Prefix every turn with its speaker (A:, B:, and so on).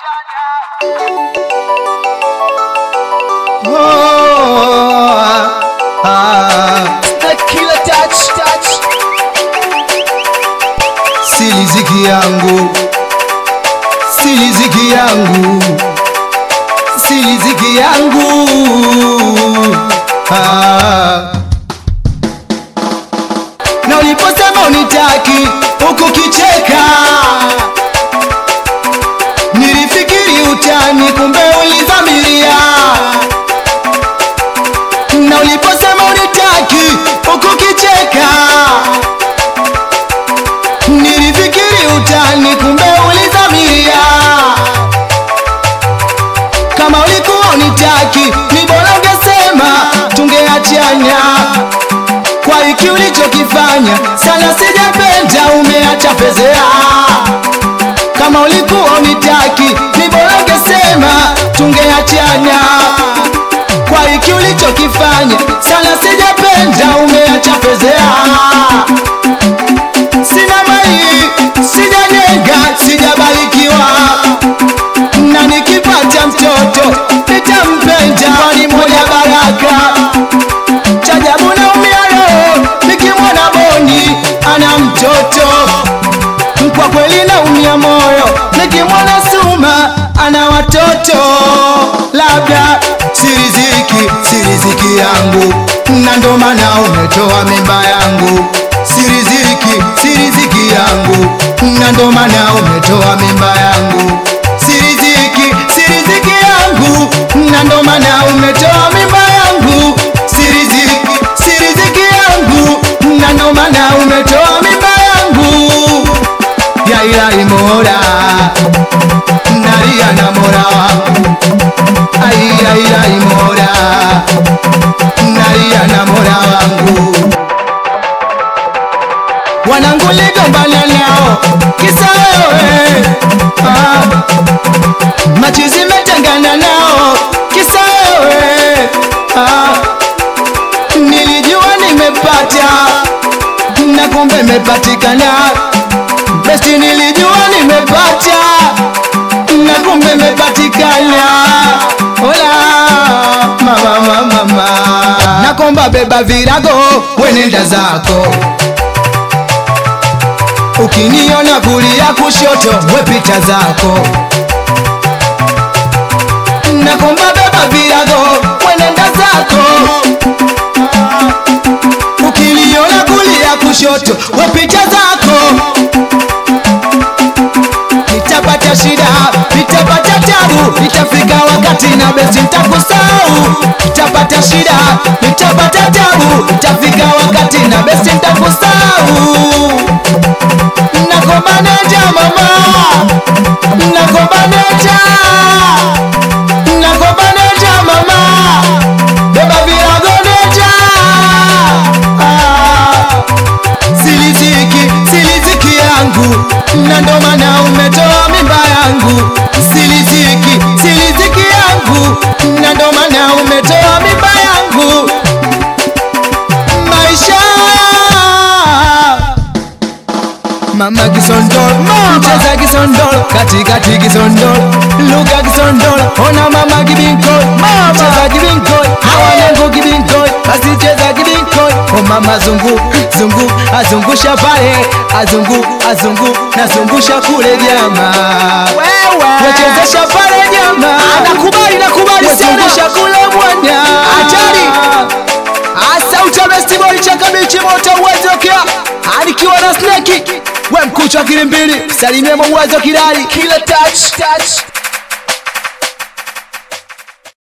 A: Oh, ah,
B: Killer touch, touch.
A: si riziki yangu, si riziki yangu, si riziki yangu. Ah. Na uliposema unitaki huku kicheka, nilifikiri utani, kumbe ulizamiria. Na uliposema unitaki huku kicheka nilifikiri utani, kumbe ulizamiria. Kama ulikuwa unitaki, ni bora ungesema, tungeachana. Kwa hiki ulichokifanya, sana sijapenda, umeacha fezea. Kama ulikuwa unitaki, ni bora ungesema, tungeachana. Kwa hiki ulichokifanya, sana sijapenda, umeacha fezea sina mali, sijanyenga, sijabarikiwa, na nikipata mtoto nitampenda, kwani moja baraka. Chajabu naumia roho nikimwona Boni ana mtoto, kwa kweli naumia moyo nikimwona Suma ana watoto, labda si riziki, si riziki yangu, na ndo maana umetoa mimba yangu si riziki, si riziki yangu, na ndo maana umetoa mimba yangu. Si riziki, si riziki yangu, na ndo maana umetoa mimba yangu. Si riziki, si riziki yangu, na ndo maana umetoa mimba yangu. Ya ilahi Mola, nalia na Mola wangu. Ai, ya ilahi Mola, nalia na Mola wangu wanangu ligombana nao kisa wewe ah. machizi metengana nao kisa wewe ah. nilijua nimepata na kumbe mepatikana besti nilijua nimepata na kumbe mepatikana Hola mama mama mama nakomba beba virago wenenda zako ukiniona kulia kushoto we picha zako nakomba beba virago wenenda zako ukiniona kulia kushoto we picha zako nitapata shida nitapata tabu nitafika wakati na besi nitakusahau nitapata shida nitapata tabu nitafika wakati na besi nitakusahau nakomaneja mama nakomaneja nakomaneja mama beba viragoneja ah. siliziki siliziki yangu na ndo maana umetoa mimba yangu siliziki siliziki yangu na ndo maana umetoa mimba yangu maisha Mama kisondol, mcheza kisondol, katikati kisondol, lugha kisondol, ona mama kibinkoi, cheza kibinkoi, awanangu kibinkoi, basi cheza kibinkoi, o mama zungu, zungu, azungusha pale, azungu, azungu, nazungusha kule jama, wechezesha pale jama,
B: Nakubali, nakubali sana.
A: wezungusha kule mwanya,
B: Hatari. Asa utamestiboli cha kabichi moto uwezokea anikiwa na sneki we mkuchwa kilimbili salimia mauwezo kirari kila touch, touch.